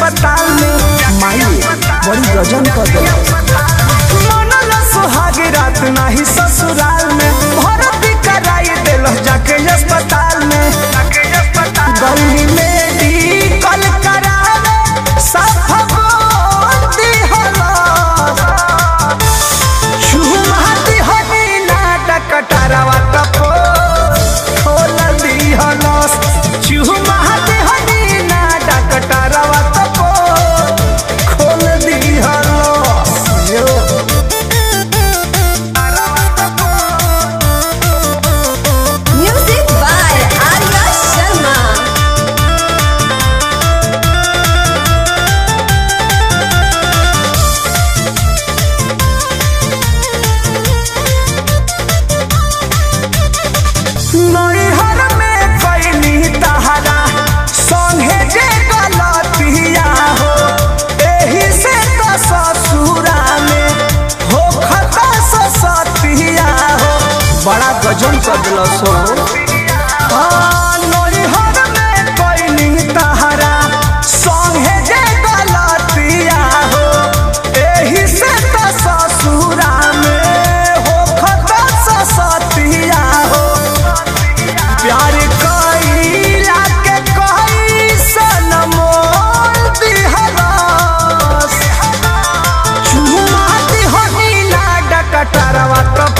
अस्पताल में माई बड़ी गजन कर दे मनल सुहाग रात नाही ससुराल में भर्ती कराई दिल जाके अस्पताल में गली मेडिकल करावे साफ बोल दिहलस शुरुआती हनी नाटक टरवा तपो खोल दिहलस शुरुआती हनी नाटक टरवा तपो खोल दिहलस यो Music by Arya Sharma. नैहर में कैनी तहरा संगे जे गलतिया हो एही से तो ससुरा में हो खता ससतिया हो बड़ा गजन कर दिलस हो हाँ, नैहर में कैनी तहरा संगे जे गलतिया हो एही से तो ससुरा में हो खता ससतिया हो प्यार कईला के कैसन मोल दिहलस चुमा दिहनी ना डकटरवा तो